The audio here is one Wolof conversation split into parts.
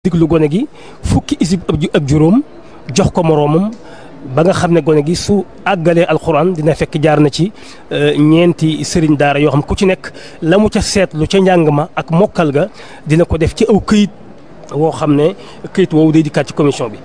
diglu gone gi fukki isib ak juróom jox ko moroomam ba nga xam ne gone gi su àggalee alxuraan dina fekk jaar na ci ñeenti sëriñ daara yoo xam ku ci nekk la mu ca seetlu ca njàng ma ak mokkal ga dina ko def ci aw këyit woo xam ne këyit woowu day dikkaat ci commission bi.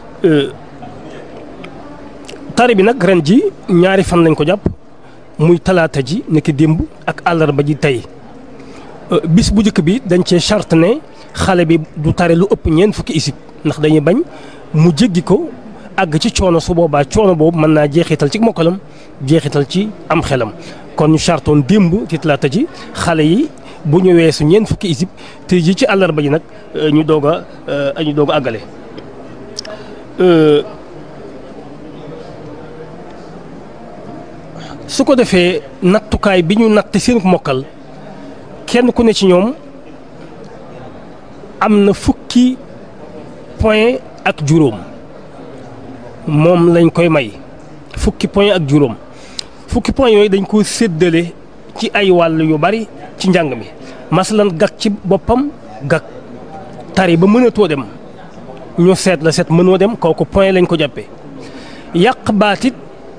tari bi nag ren ji ñaari fan lañ ko jàpp muy talaata ji nekk démb ak àllarba ji tey bis bu njëkk bi dañ cee charte ne xale bi du tare lu ëpp ñeent fukki isib ndax dañuy bañ mu jéggi ko. àgg ci coono su boobaa coono boobu mën naa jeexital ci mokkalam jeexital ci am xelam kon ñu chartoon démb ci talaata ji xale yi bu ñu weesu ñeent fukki isib te ji ci àllarba ji nag ñu doog a ñu doog a àggale. su ko defee nattukaay bi ñu natt seen mokkal kenn ku ne ci ñoom am na fukki point ak juróom. moom lañ koy may fukki point ak juróom fukki point yooyu dañ ko séddale ci ay wàll yu bari ci njàng mi masalan gag ci boppam gag tari ba mënatoo dem ñu seet la seet mënoo dem kooku point lañ ko jàppee yàq baatit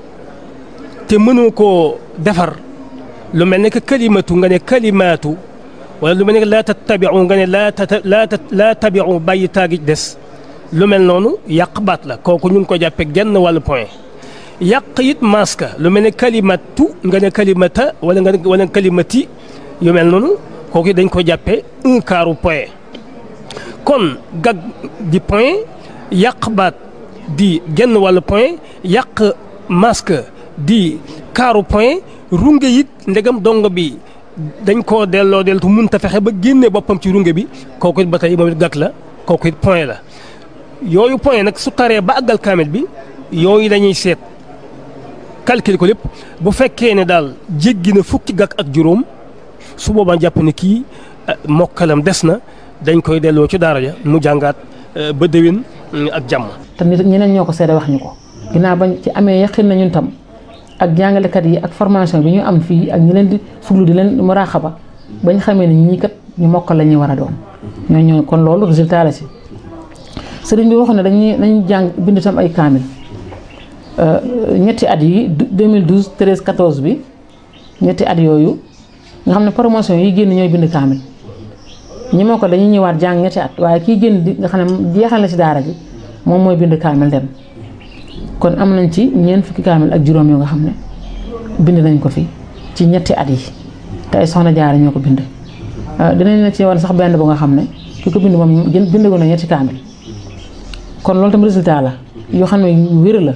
te mënoo koo defar lu mel ne que kalimatu nga ne kalimaatu wala lu mel ne que laa tattabiu nga ne laa laa laa tabiu bàyyi taagi des lu mel noonu yàq baat la kooku ñu ngi ko jàppee genn wàllu point yàq it maska lu mel ne kalimatu nga ne kalimata wala nga wala kalimati yu mel noonu kooku it dañ ko jàppee un quart point kon gag di point yàq baat di genn wàllu point yàq maska di quart point runge it ndegam dongo bi dañ koo delloo deltu munta fexe ba génne boppam ci runge bi kooku it ba tey moom it gag la kooku it point la yooyu point nag su taree ba àggal kaamil bi yooyu dañuy seet calcul ko lépp bu fekkee ne daal jéggi na fukki gàkk ak juróom su boobaa jàpp ne kii mokkalam des na dañ koy delloo ci daara ja mu jàngaat ba déwén ak jàmm. te nit ñeneen ñoo ko seede wax ñu ko ginnaaw bañ ci amee yaqin na ñun tam ak jàngalekat yi ak formation bi ñu am fii ak ñi leen di fuglu di leen muraaxaba bañ xamee ne ñii kat ñu mokkal la ñuy war a doon ñooñu kon loolu résultat la si. sëriñ bi waxoon ne dañuy dañuy jàng bind tam ay kaamil ñetti at yi 2012 13 14 bi ñetti at yooyu nga xam ne promotion yi génn ñooy bind kaamil ñi moo ko dañuy ñëwaat jàng ñetti at waaye kii génn di nga xam ne jeexal na ci daara ji moom mooy bind kaamil dem kon am nañ ci ñeent fukki kaamil ak juróom yoo nga xam ne bind nañ ko fi ci ñetti at yi te ay soxna jaara ñoo ko bind dinañ la ci war sax benn bu nga xam ne ki ko bind moom bind ko na ñetti kaamil kon loolu tam résultat la yoo xam ne wér la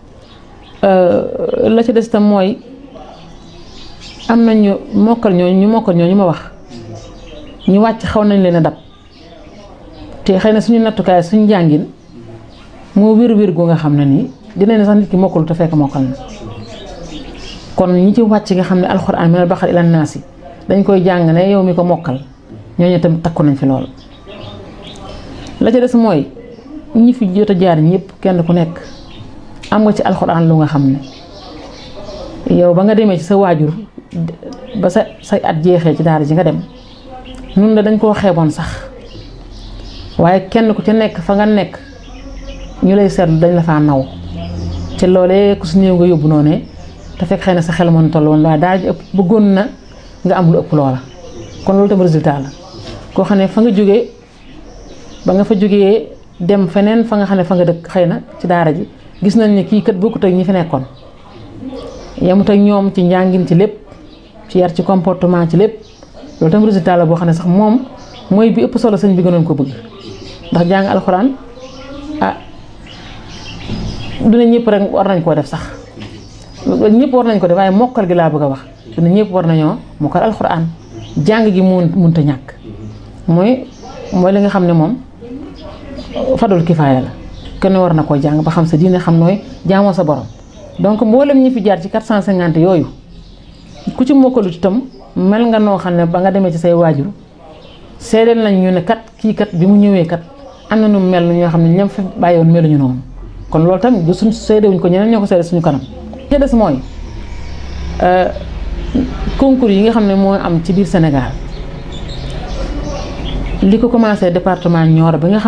la ci des itam mooy am nañu mokkal ñooñu ñu mokkal ñooñu ma wax ñu wàcc xaw nañ leen a dab te xëy na suñu nattukaay suñu njàngin moo wér wér gu nga xam ne nii dinañ sax nit ki mokkul te fekk mokkal na kon ñi ci wàcc nga xam ne alxuraan minal baqara ilan naasi dañ koy jàng ne yow mi ko mokkal ñooñu tam takku nañ fi lool la ci des mooy ñi fi jot a jaar ñëpp kenn ku nekk am nga ci alxuraan lu nga xam ne yow ba nga demee ci sa waajur ba sa say at jeexee ci daara ji nga dem nun la dañ koo xeeboon sax waaye kenn ku ci nekk fa nga nekk ñu lay seetlu dañ la faa naw ci loolee ku si néew nga yóbbu noonu te fekk xëy na sa xel mën toll woon waaye daara ji ëpp bëggoon na nga am lu ëpp loola kon loolu tam résultat la koo xam ne fa nga jógee ba nga fa jógee dem feneen fa nga xam ne fa nga dëkk xëy na ci daara ji gis nañ ne kii kat bokkut ak ñi fi nekkoon yemut ak ñoom ci njàngin ci lépp ci yar ci comportement ci lépp loolu tam résultat la boo xam ne sax moom mooy bi ëpp solo sëñ bi gënoon ko bëgg ndax jàng alxuraan ah duna ñëpp rek war nañ koo def sax ñëpp war nañ ko def waaye mokkal gi laa bëgg a wax duna ñëpp war nañoo mokkal alxuraan jàng gi mun munta ñàkk mooy mooy li nga xam ne moom fadul kifaaya la kenn war na koo jàng ba xam sa diine xam nooy jaamoo sa borom donc mboolem ñi fi jaar ci 450 yooyu ku ci mokkalut itam mel nga noo xam ne ba nga demee ci say waajur seedeel nañ ñu ne kat kii kat bi mu ñëwee kat am na nu mel ñoo xam ne ñoom fi bàyyi woon meluñu noonu kon loolu tamit du suñ seedewuñ ko ñeneen ñoo ko seede suñu kanam. li des mooy concours yi nga xam ne moo am ci biir Sénégal li ko commencé département Nioro bi nga xam